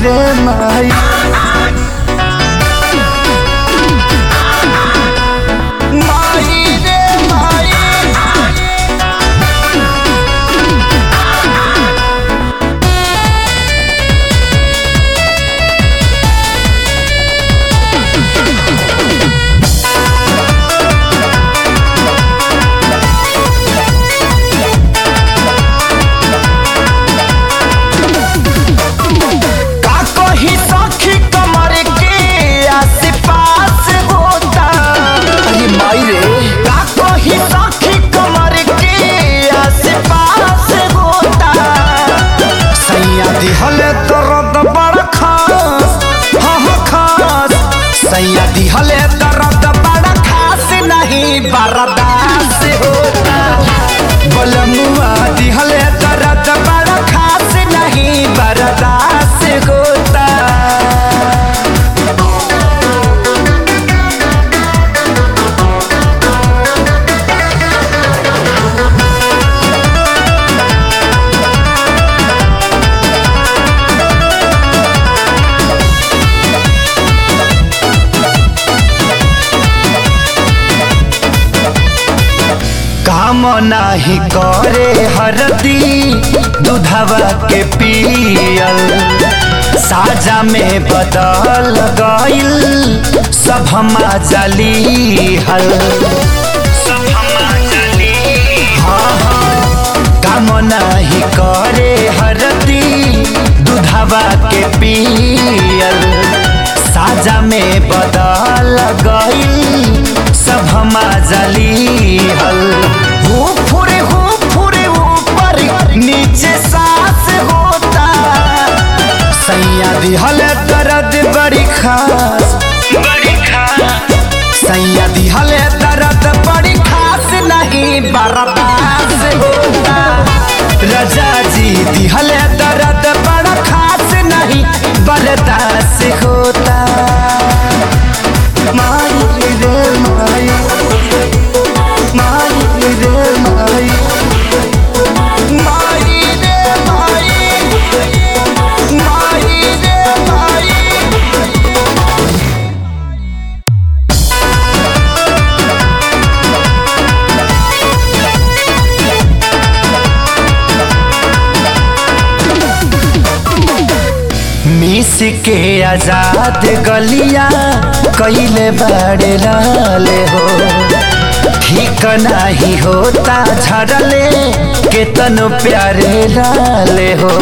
रे माई माई रे माई का कही सखी कमर के आस-पास होता अरे माई रे का कही सखी कमर के आस-पास होता सैया दिहले दर्द बड़ा खास हाँ हाँ खास सैया दिहले दर्द बड़ा खास नहीं बर्दाश्त होता बलमुआ दिहले दर्द बड़ा खास नहीं बर्दाश्त होता काम नाही करे हरदी दूधवा के पियल साजा में बदल गइल सब हमा जली हल हाँ, हाँ, काम नाही करे हरदी दूधवा के पियल साजा में बदल गइल सब हमा जली हल हो फुरे हो फुरे ऊपर नीचे सांस होता सैया दिहल दर्द बड़ी खास बड़ी खास सैया दिहल दर्द बड़ी खास नहीं बर्दाश्त होता रजा जी दिहल दर्द बड़ा खास नहीं बर्दाश्त होता माई रे माई माई रे माई माई रे माई माई रे माई मिस के आजाद गलिया कैले बड़े लाले हो ठीक नहीं होता झड़ले केतनो प्यारे लाले हो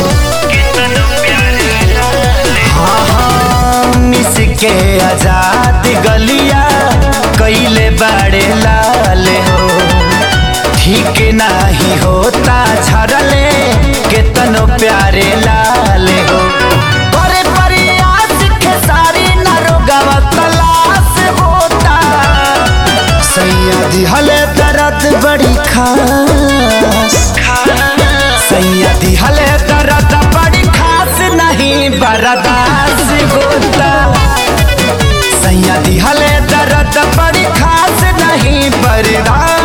हाँ हाँ मिस के आजाद गलिया कैले बड़े लाले हो ठीक नहीं होता झड़ले केतनो प्यारे लाले हो करे प्रयास खेसारी नरोगवा तलाश होता सैया दिहले दर्द बड़ी खास सैया दिहले दर्द बड़ी खास नहीं बर्दाश्त होता सैया दिहले दर्द बड़ी खास नहीं बर्दाश्त